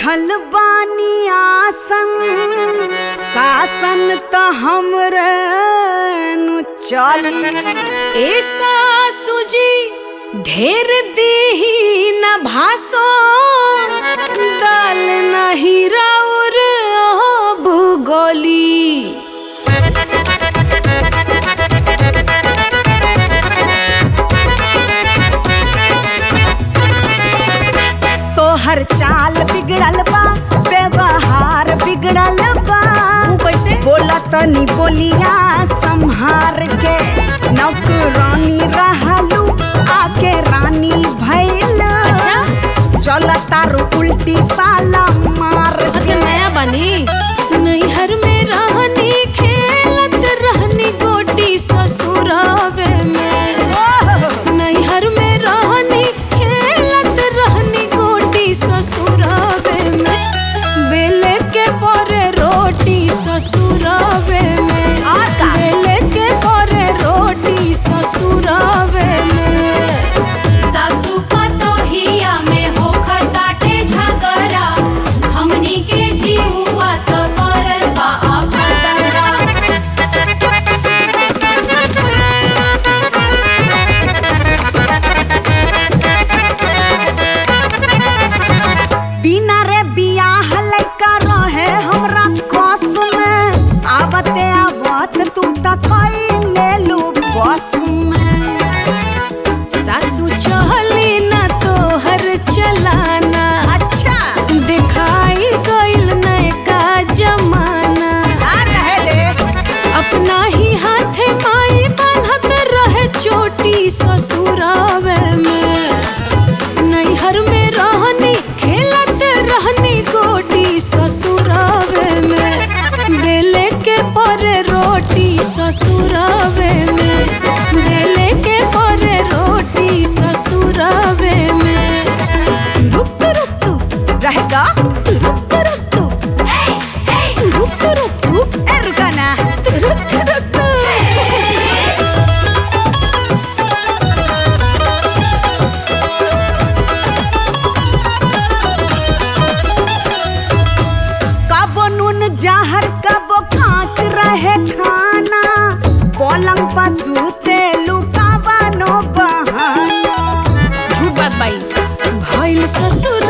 बैठल बानी आसन शासन त हमरे नु चली ए सासू जी ढेर दीही न भासो दाल नहीं राउर भूगोली तोहर चाल बिगड़ल बा व्यवहार बिगड़ल बा वो कैसे बोला तनी बोलिया संहार के नौकरानी रहलू आके रानी भैल अच्छा चल तारू उल्टी पाला मार अब तो के नया बनी नैहर में रहनी खेलत रहनी गोटी ससुरावे में नैहर में रहनी खेलत रहनी गोटी ससुरावे में बेले के परे रोटी ससुरावे में आका। बेले के परे रोटी ससुरावे में सासु पतोहिया में होखताटे झगड़ा हमनी के जीवा त परल बा खतरा बिना रे बियाह लइका रहे हमरा कस में आवते आवत तू त कई लेलू बस में सासू चहली ना तोहर चलाना अच्छा दिखाई गइल नयका जमाना आ रहे दे अपना ही हाथे माई बांधत रहे चोटी ससुरावे में नैहर में रहनी खेलत रहनी गोटी ससुरावे में बेले के परे रोटी ससुरावे में बेले के परे रोटी ससुरावे में रुक रुक रुक रहेगा रुक रुक रुक रुक रुक रुक ए रुका ना रुक रुक कबो नून जहर कबो कांच रहे खाना पलंग पर सूते लुकावा नो बहाना झूठ बात बाई भइल ससुर